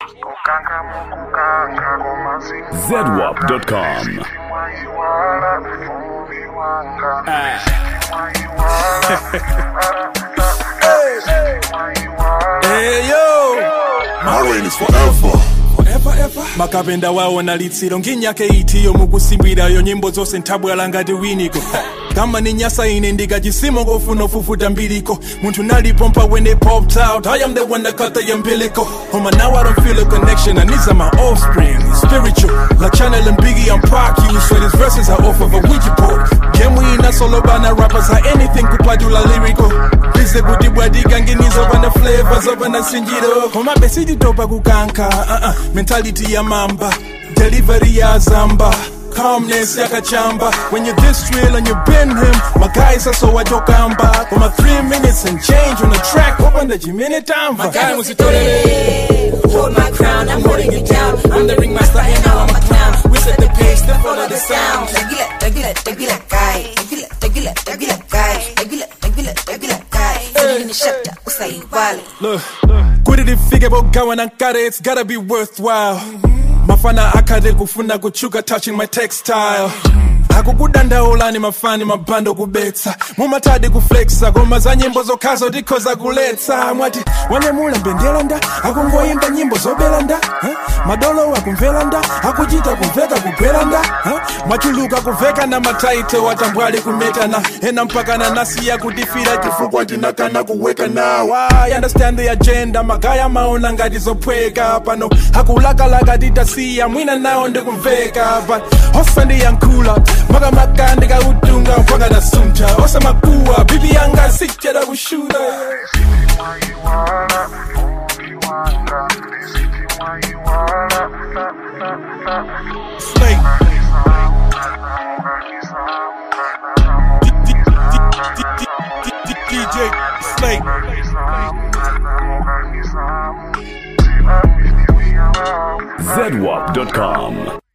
zedwap.com. Hey yo, My reign is forever. forever ever. makapenda wawo na litsiro ng'imyaka eitiyo mukusimbirayo nyimbo zonse nthabwala ngati winiko kama ni nyasa ine ndikachisimo kofuna ufufuta mbiliko munthu nalipompa when they popped out i am the one that cut the umbilical Homa now i don't feel a connection and these are my offspring spiritual like channel and biggie i'm proc you so these verses are off of a ouija board game we ina solo bana rappers are anything kupatula lyrical bize kuti bwadikangenizo pana flavors opana sinjiro koma besititopa kukanka uh-uh. mentality ya mamba delivery ya zamba calmness yakachamba when you this real and you been him my guys are so wajokamba koma 3 minutes and change on the track opanda chimene tamva Guy musitolere Hold my crown, I'm holding it down I'm the ringmaster and now I'm a clown We set the pace, then follow the sound Tagila, tagila, tagila, guy Tagila, tagila, tagila, guy Tagila, tagila, tagila, guy Feeling in the shut usaiwale Look, kuti tifike pogawa nankare it's gotta be worthwhile mafana akhate kufuna kuchuka touching my textile akukudandaulani mafani mabhando kubetsa mumatadi kuflexa koma za nyimbo zokhazo tikhoza kuletsa mwati wanyamula mbendera nda akungoyimba nyimbo zobera nda huh? madolo akumvera nda akuchita kumveka kugwera nda huh? mwachuluka kuveka na mataite watambwali kumetana ena mpakana nasiya kutifira chifukwa tinakana kuweka nawa I understand the agenda magaya maona ngati zophweka pano akulakalaka titasiya mwina nawo ndikumveka but osandiyankhula makamaka ndikautunga mpaka nasunta osamakuwa bibi yanga sichera kushuta Slay. DJ Slay. zedwap.com.